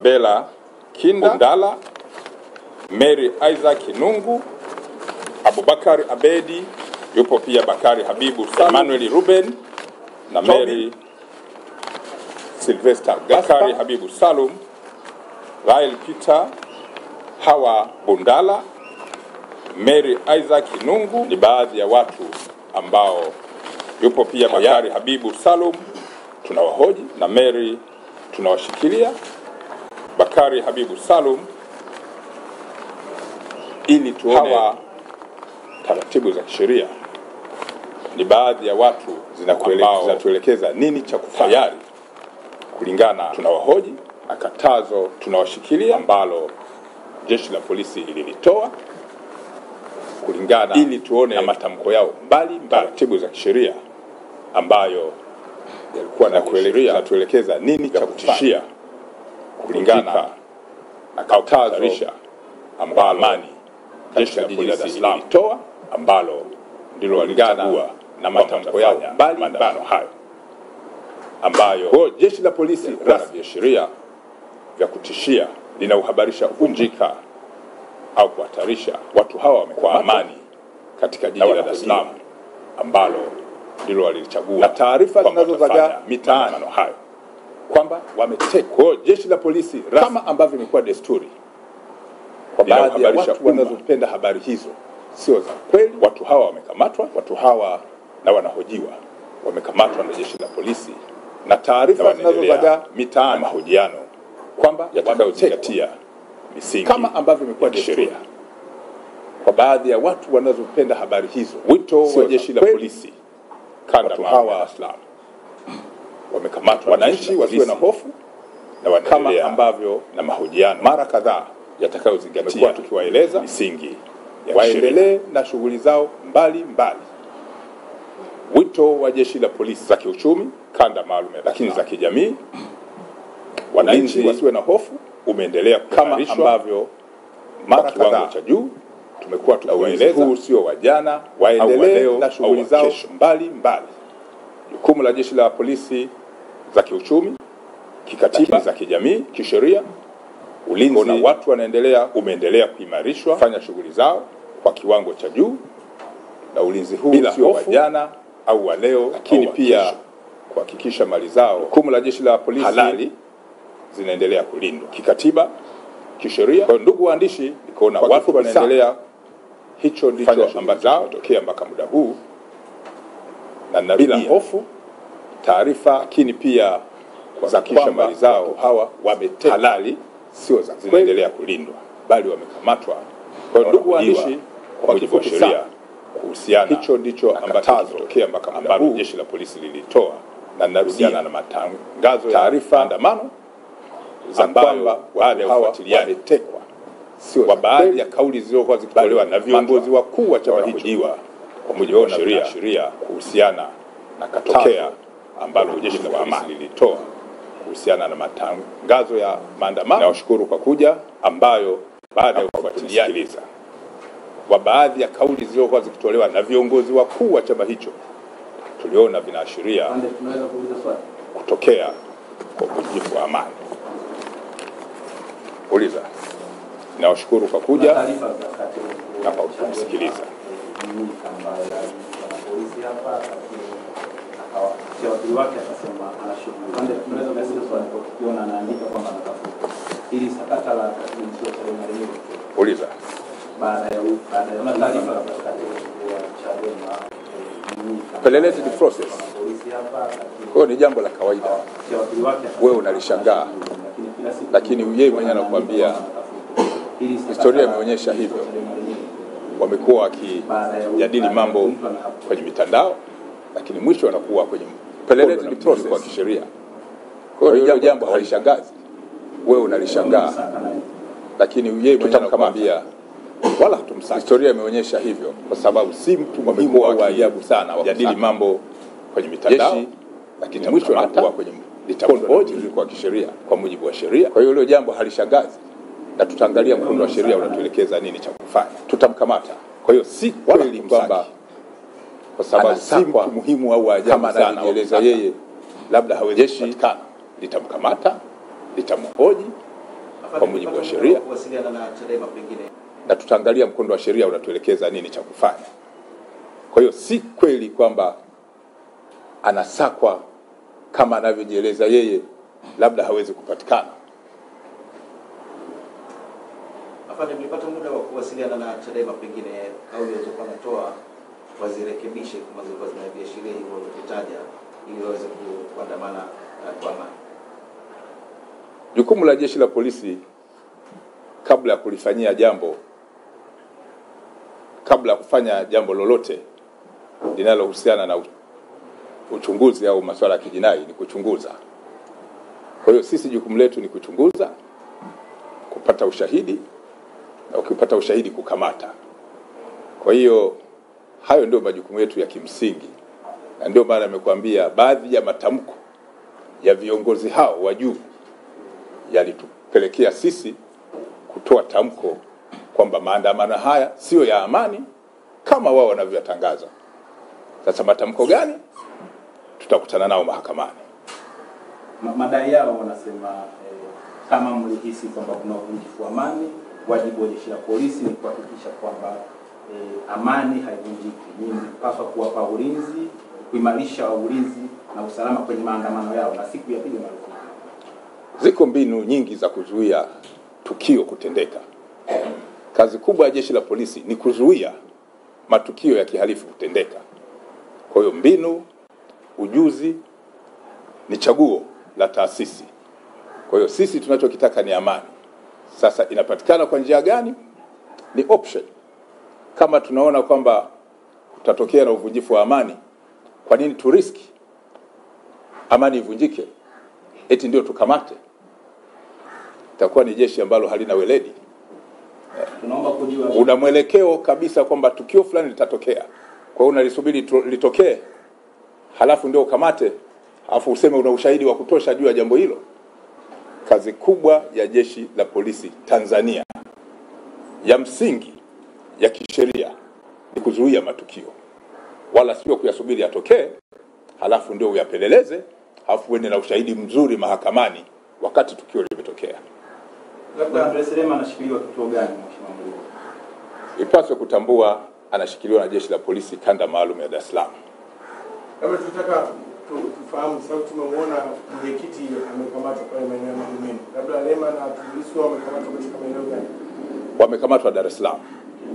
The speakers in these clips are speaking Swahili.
Bella Kinda Ndala, Mary Isaac Nungu, Abubakar Abedi, yupo pia Bakari Habibu, Emmanuel Ruben na Mary Sylvester Bakari Habibu Salum, Rael Peter, Hawa Bundala, Mary Isaac Nungu ni baadhi ya watu ambao yupo pia Bakari Habibu Salum tunawahoji na Mary tunawashikilia Bakari Habibu Salum ili tuone hawa taratibu za kisheria ni baadhi ya watu zinakuele- zinatuelekeza nini cha kufanya tayari kulingana tunawahoji na katazo tunawashikilia ambalo jeshi la polisi lililitoa kulingana ili tuone na matamko yao mbali mbali taratibu za kisheria ambayo yalikuwa na kuelekeza zinatuelekeza nini cha kutishia kulingana na katazo ambalo amani jeshi la polisi Dar es Salaam lilitoa ambalo ndilo walichagua na matamko yao mbali maandamano hayo ambayo kwa hiyo jeshi la polisi rasmi sheria vya kutishia linauhabarisha uvunjika au kuhatarisha watu hawa wamekuwa amani katika jiji la Dar es Salaam ambalo ndilo walilichagua na taarifa zinazozagaa mitaani hayo kwamba wametekwa. Kwa hiyo jeshi la polisi rasmi, kama ambavyo imekuwa desturi kwa baadhi ya watu wanazopenda habari hizo sio za kweli. Watu hawa wamekamatwa, watu hawa na wanahojiwa wamekamatwa na jeshi la polisi, na taarifa zinazozagaa mitaani, mahojiano kwamba yatakayozingatia misingi kama ambavyo imekuwa desturi kwa baadhi ya watu wanazopenda habari hizo. Wito wa jeshi la polisi kanda watu hawa Dar es Salaam wamekamatwa, wananchi wasiwe na hofu na wanaendelea kama ambavyo na mahojiano mara kadhaa yatakayozingatia tukiwaeleza misingi ya waendelee na shughuli zao mbali mbali. Wito wa jeshi la polisi za kiuchumi kanda maalum ya lakini za kijamii, wananchi wasiwe na hofu, umeendelea kama ambavyo mara kadhaa cha juu tumekuwa tukiwaeleza, huu sio wa jana, waendelee na shughuli zao mbali mbali. Jukumu la jeshi la polisi za kiuchumi, kikatiba, za kijamii, kisheria ulinzi na watu wanaendelea umeendelea kuimarishwa fanya shughuli zao kwa kiwango cha juu, na ulinzi huu sio wa jana au wa leo, lakini pia kuhakikisha mali zao. Jukumu la jeshi la polisi halali zinaendelea kulindwa kikatiba, kisheria. Kwa hiyo ndugu waandishi, nikaona watu wanaendelea, hicho ndicho ambacho tokea mpaka muda huu, na bila hofu taarifa, lakini pia kuhakikisha mali zao hawa wametekwa halali sio za zinaendelea kulindwa bali wamekamatwa. Kwa hiyo ndugu waandishi, kwa mujibu wa sheria kuhusiana, hicho ndicho ambacho kitokea mpaka muda huu jeshi la polisi lilitoa, na narudiana na matangazo taarifa andamano za kwamba baada ya ufuatiliaji wametekwa, sio kwa baadhi ya kauli zilizokuwa zikitolewa na viongozi wakuu wa chama hicho, kwa mujibu wa sheria sheria kuhusiana na katokea ambalo jeshi la polisi lilitoa kuhusiana na matangazo ya maandamano. Nawashukuru kwa kuja, ambayo baada ya kufuatiliaji wa baadhi ya kauli zilizokuwa zikitolewa na viongozi wakuu wa chama hicho, tuliona vinaashiria kutokea kwa uvunjifu wa amani. Uliza. Nawashukuru kwa kuja na kwa kusikiliza. kupitia wakili wake akasema anashughuli. Tunaweza kuuliza swali kwa kukiona anaandika kwamba anatafuta ili sakata la katibu mkuu wa Chadema lenyewe Uliza. baada ya baada ya taarifa za katibu mkuu wa Chadema eh, Pelelezi ni process. polisi hapa Kwa hiyo ni jambo la kawaida. kupitia wakili wake akasema Wewe unalishangaa, lakini kila siku lakini yeye mwenyewe anakuambia ili sakata historia la imeonyesha katibu hivyo. wa Chadema lenyewe Wamekuwa wakijadili mambo kwenye mitandao, lakini mwisho wanakuwa kwenye pelelezi ni process kwa kisheria. Kwa hiyo hilo jambo halishangazi, wewe unalishangaa, lakini yeye mwenyewe anakuambia wala hatumsaki. Historia imeonyesha hivyo, kwa sababu si mtu muhimu au wa ajabu sana wakijadili mambo kwenye mitandao, lakini mwisho wanakuwa kwenye litamhoji kwa kisheria, kwa mujibu wa sheria. Kwa hiyo hilo jambo halishangazi, na tutaangalia mkondo wa sheria unatuelekeza nini cha kufanya. Tutamkamata. Kwa hiyo si kweli kwamba kwa sababu si mtu muhimu au wa ajabu kama sana anavyoeleza yeye, labda hawezi kupatikana. Litamkamata, litamhoji kwa mujibu wa sheria kuwasiliana na Chadema pengine na tutaangalia mkondo wa sheria unatuelekeza nini cha kufanya. Kwa hiyo si kweli kwamba anasakwa kama anavyojieleza yeye, labda hawezi kupatikana. afande, mlipata muda wa kuwasiliana na Chadema pengine kauli alizokuwa anatoa wazirekebishe kama zilikuwa zinaviashiria hivyo walivyovitaja ili waweze ku- kuandamana uh, kwa amani. Jukumu la jeshi la polisi kabla ya kulifanyia jambo, kabla ya kufanya jambo lolote linalohusiana na u- uchunguzi au masuala ya kijinai ni kuchunguza. Kwa hiyo sisi jukumu letu ni kuchunguza, kupata ushahidi na ukipata ushahidi kukamata. Kwa hiyo hayo ndio majukumu yetu ya kimsingi, na ndio maana nimekuambia baadhi ya matamko ya viongozi hao wa juu yalitupelekea sisi kutoa tamko kwamba maandamano haya siyo ya amani kama wao wanavyotangaza. Sasa matamko gani? Tutakutana nao mahakamani. Ma- madai yao wanasema eh, kama mlihisi kwamba kuna uvunjifu wa amani, wajibu wa jeshi la polisi ni kuhakikisha kwamba eh, amani haivunjiki. Nyinyi mlipaswa kuwapa ulinzi, kuimarisha ulinzi na usalama kwenye maandamano yao, na siku ya pili marufuku. Ziko mbinu nyingi za kuzuia tukio kutendeka. Kazi kubwa ya jeshi la polisi ni kuzuia matukio ya kihalifu kutendeka. Kwa hiyo mbinu, ujuzi ni chaguo la taasisi. Kwa hiyo sisi tunachokitaka ni amani. Sasa inapatikana kwa njia gani? Ni option. Kama tunaona kwamba kutatokea na uvunjifu wa amani, kwa nini turiski amani ivunjike? Eti ndio tukamate? Itakuwa ni jeshi ambalo halina weledi. Tunaomba kujua Una mwelekeo kabisa kwamba tukio fulani litatokea, kwa hiyo unalisubiri tu- litokee, halafu ndio ukamate, halafu useme una ushahidi wa kutosha juu ya jambo hilo. Kazi kubwa ya jeshi la polisi Tanzania ya msingi ya kisheria ni kuzuia matukio, wala sio kuyasubiri yatokee, halafu ndio uyapeleleze, halafu uende na ushahidi mzuri mahakamani wakati tukio limetokea. labda Andres Lema anashikiliwa kituo gani, Mheshimiwa Mkuu? Ipaswe kutambua anashikiliwa na jeshi la polisi kanda maalum ya Dar es Salaam. Labda tunataka tu- tufahamu, sababu tumemwona mwenyekiti amekamatwa pale maeneo ya Magomeni, labda Lema na Tundu Lissu wamekamatwa katika maeneo gani? Wamekamatwa Dar es Salaam.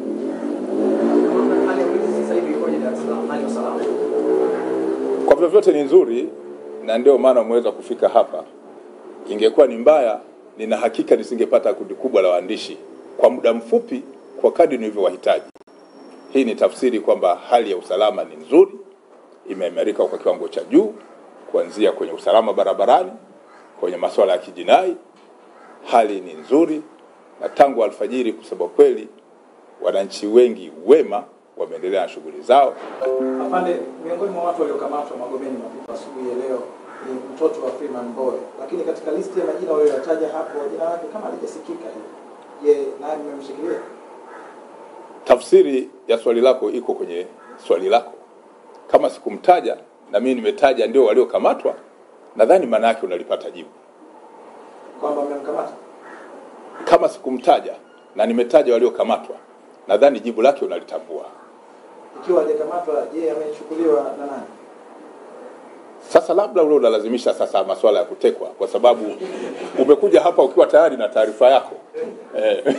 Hali ya ulinzi sasa hivi ikoje Dar es Salaam? Hali ya usalama? Kwa vyovyote ni nzuri, na ndio maana umeweza kufika hapa. Ingekuwa ni mbaya, nina hakika nisingepata kundi kubwa la waandishi kwa muda mfupi, kwa kadri nilivyowahitaji. Hii ni tafsiri kwamba hali ya usalama ni nzuri, imeimarika kwa kiwango cha juu, kuanzia kwenye usalama barabarani, kwenye masuala ya kijinai, hali ni nzuri, na tangu alfajiri, kusema kweli, wananchi wengi wema wameendelea na shughuli zao. Afande, miongoni mwa watu waliokamatwa Magomeni mapema asubuhi ya leo ni mtoto wa Freeman Mbowe, lakini katika listi ya majina walioyataja hapo jina lake kama halijasikika hivi. Je, naye mmemshikilia? tafsiri ya swali lako iko kwenye swali lako. Kama sikumtaja na mimi nimetaja ndio waliokamatwa, nadhani maana yake unalipata jibu. Kwamba mmemkamata? Kama sikumtaja na nimetaja waliokamatwa, nadhani jibu lake unalitambua. Ikiwa hajakamatwa, je, amechukuliwa na nani? Sasa labda ule unalazimisha sasa masuala ya kutekwa, kwa sababu umekuja hapa ukiwa tayari na taarifa yako eh.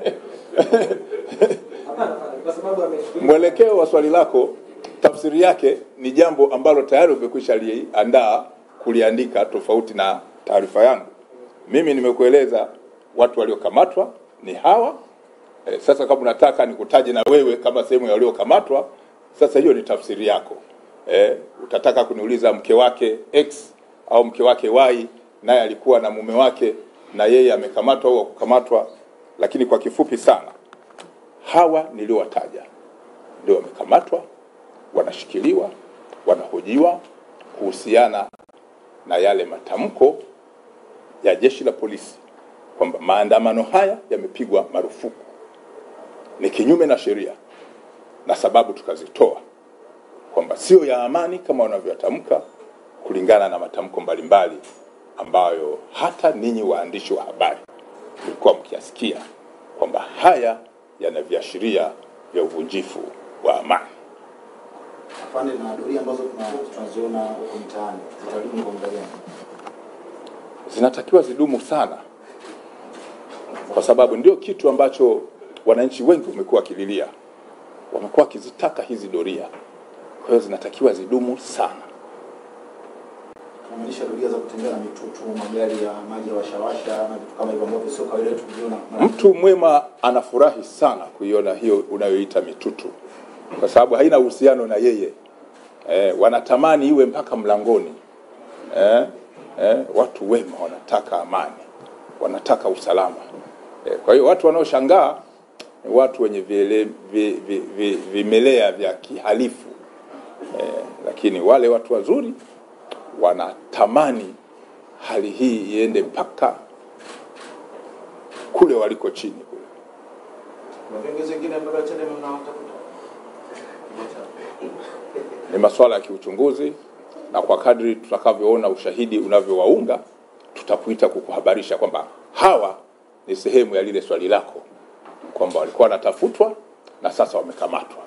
Hapana, afande, kwa sababu amechukuliwa. Mwelekeo wa swali lako tafsiri yake ni jambo ambalo tayari umekwisha liandaa kuliandika, tofauti na taarifa yangu. Mimi nimekueleza watu waliokamatwa ni hawa. E, sasa kama unataka nikutaje na wewe kama sehemu ya waliokamatwa, sasa hiyo ni tafsiri yako. E, utataka kuniuliza mke wake X au mke wake Y naye alikuwa na mume wake na yeye amekamatwa au hakukamatwa, lakini kwa kifupi sana hawa niliowataja ndio wamekamatwa, wanashikiliwa, wanahojiwa kuhusiana na yale matamko ya jeshi la polisi kwamba maandamano haya yamepigwa marufuku, ni kinyume na sheria, na sababu tukazitoa kwamba sio ya amani kama wanavyotamka, kulingana na matamko mbalimbali ambayo hata ninyi waandishi wa habari mlikuwa mkiasikia kwamba haya yana viashiria vya uvunjifu wa amani. Afande, na doria ambazo tuna- tunaziona huko mtaani zitadumu kwa muda gani? zinatakiwa zidumu sana, kwa sababu ndio kitu ambacho wananchi wengi wamekuwa wakililia, wamekuwa wakizitaka hizi doria. Kwa hiyo zinatakiwa zidumu sana. Tunamaanisha doria za kutembea na mitutu, magari ya maji ya washawasha na vitu kama hivyo ambavyo sio kawaida yetu kuviona. Mtu mwema anafurahi sana kuiona hiyo unayoita mitutu, kwa sababu haina uhusiano na yeye. Eh, wanatamani iwe mpaka mlangoni. Eh, eh, watu wema wanataka amani, wanataka usalama. Eh, kwa hiyo watu wanaoshangaa ni watu wenye vile, vi, vi, vi, vimelea vya kihalifu eh, lakini wale watu wazuri wanatamani hali hii iende mpaka kule waliko chini kule. Kuna viongozi wengine ambao Chadema mnawatafuta? Ni masuala ya kiuchunguzi, na kwa kadri tutakavyoona ushahidi unavyowaunga, tutakuita kukuhabarisha kwamba hawa ni sehemu ya lile swali lako kwamba walikuwa wanatafutwa na sasa wamekamatwa.